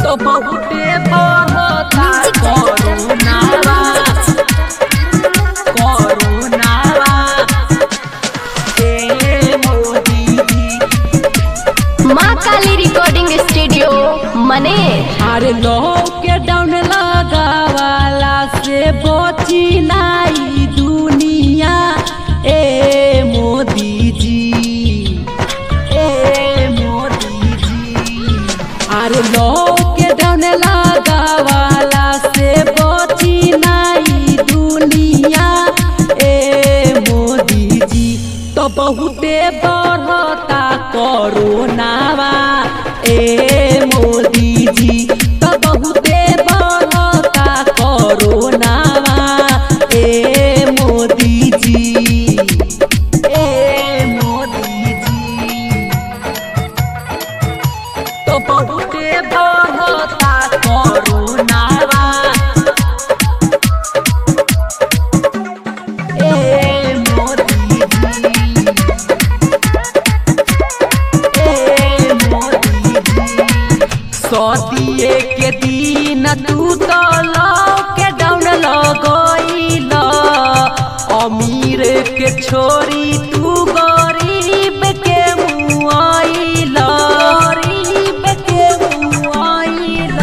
तो बहुते बढ़ता करुणावा करुणावा ए मोदी जी माँ काली रिकॉर्डिंग स्टूडियो मने अरे लॉकडाउन लगावाला से बची नाई दुनिया ए मोदी जी ए मोदी जी अरे लॉकडाउन लगावाला से बची नाई दुनिया ए मोदी जी तो बहुते बढ़ता कोरोनावा ए मोदी जी तो बहुते बढ़ता कोरोनावा ए मोदी जी ए मोदी जी तो बहुते बढ़ता कोरोनावा ए मोदी जी ए मोदी जी सदिए के दिन तू तो लॉकडाउन लगइल अमीर के छोरी तू गरीब के मुआइल गरीब के मुआइल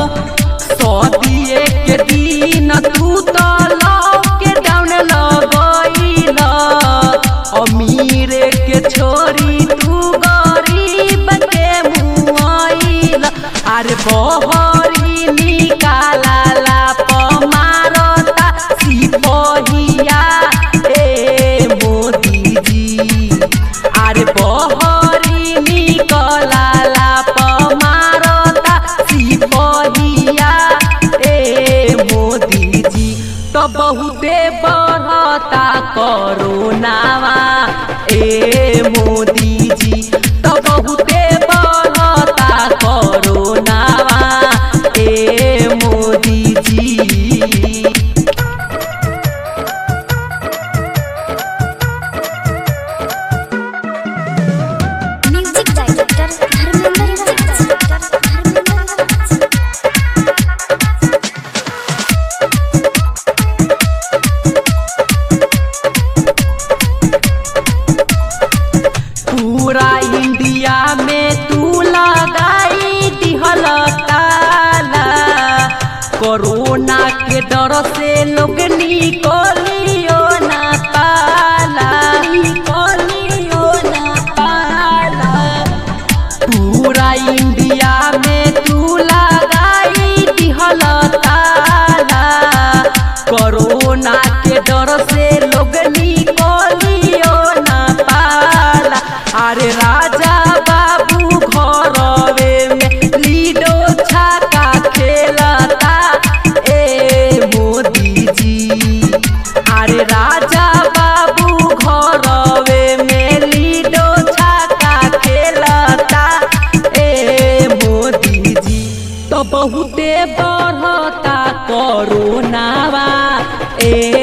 सदिए के दिन तू तो लॉकडाउन लगइल अमीर के छोरी तू गरीब के मुआइल अरे बहरी निकाला पमारता सिपहिया ए मोदी जी अरे बहरी निकला पमारता सिपहिया ए मोदी जी तो बहुते बढ़ता कोरोनावा ए मोदी जी तो बहुते बढ़ता कोरोनावा ए मोदी जी म्यूजिक डायरेक्टर धर्मेंद्र राज पूरा इंडिया में तू लगाई दिहल ताला कोरोना के डर से लोग निकलियो ना पाला निकलियो ना पाला पूरा इंडिया में तू लगाई दिहल ताला कोरोना के डर से लोग निकलियो ना पाला अरे राजा बाबू घरवे में लीडो छाका खेलता ए मोदी जी अरे राजा बाबू घरवे में लीडो छाका खेलता ए मोदी जी तो बहुते बढ़ता कोरोनावा ए